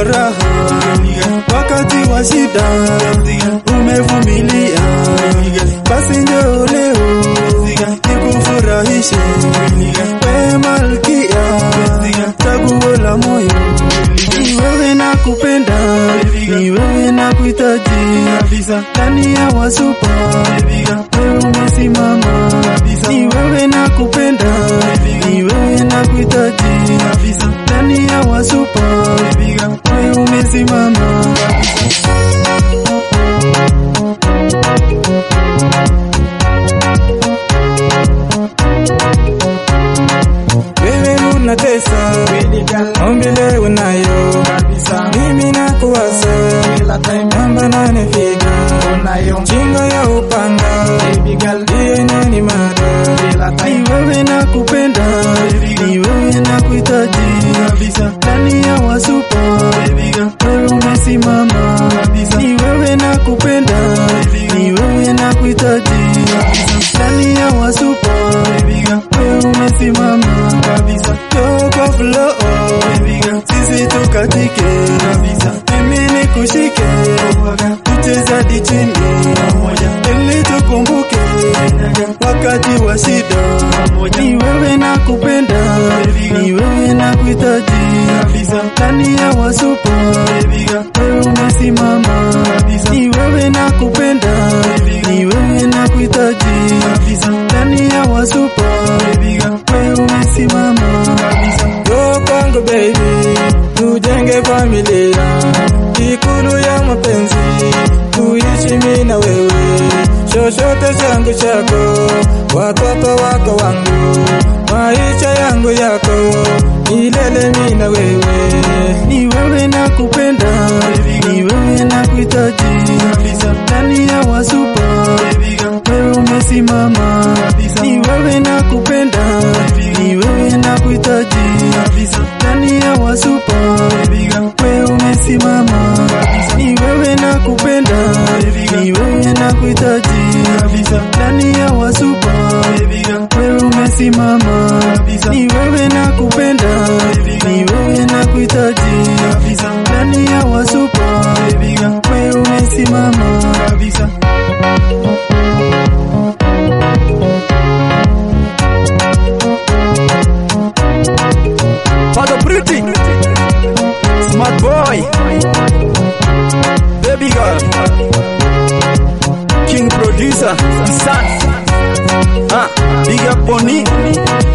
raha wakati wa shida umevumilia, basi njoo leo nikufurahishe, we malkia, chaguo la moyo, ni wewe nakupenda, ni wewe nakuhitaji, ndani ya wasupa wewe umesimama, ni wewe nakupenda, ni wewe nakuhitaji, ndani ya wasupa wewe umesimama. Wewe unatesa, ombi leo unayo, mimi nakuwaza, namba nane figa, chingo ya upanga, iye nani mada, ni wewe nakupenda, ni wewe nakuhitaji, ndani ya wasupa, wewe umesimama, ni wewe nakupenda, ni wewe nakuhitaji, ndani ya wasupa, wewe umesimama kabisa, kwa flow sisi tukatike kabisa, mimi nikushike tucheza hadi chini ili tukumbuke wakati wa shida, ni wewe nakupenda, ni wewe nakuhitaji, ndani ya wasupa wewe umesimama, ni wewe nakupenda, ni wewe nakuhitaji, ndani ya wasupa wewe umesimama Yo kwangu baby, tujenge familia, ikulu ya mapenzi, tuishi mimi na wewe, chochote changu chako, watoto wako wangu, maisha yangu yako, milele mimi na wewe, ni wewe nakupenda, ni wewe nakuhitaji, ndani ya wasupa wewe umesimama, ni wewe nakupenda, ni wewe nakuhitaji, ndani ya wasupa wewe umesimama, ni wewe nakupenda, ni wewe nakuhitaji, ndani ya wasupa wewe umesimama, ni wewe nakupenda, ni wewe nakuhitaji, ndani ya wasupa wewe umesimama Father Pretty Smart Boy Baby Girl King Producer Isan Ah, Big Up Bonnie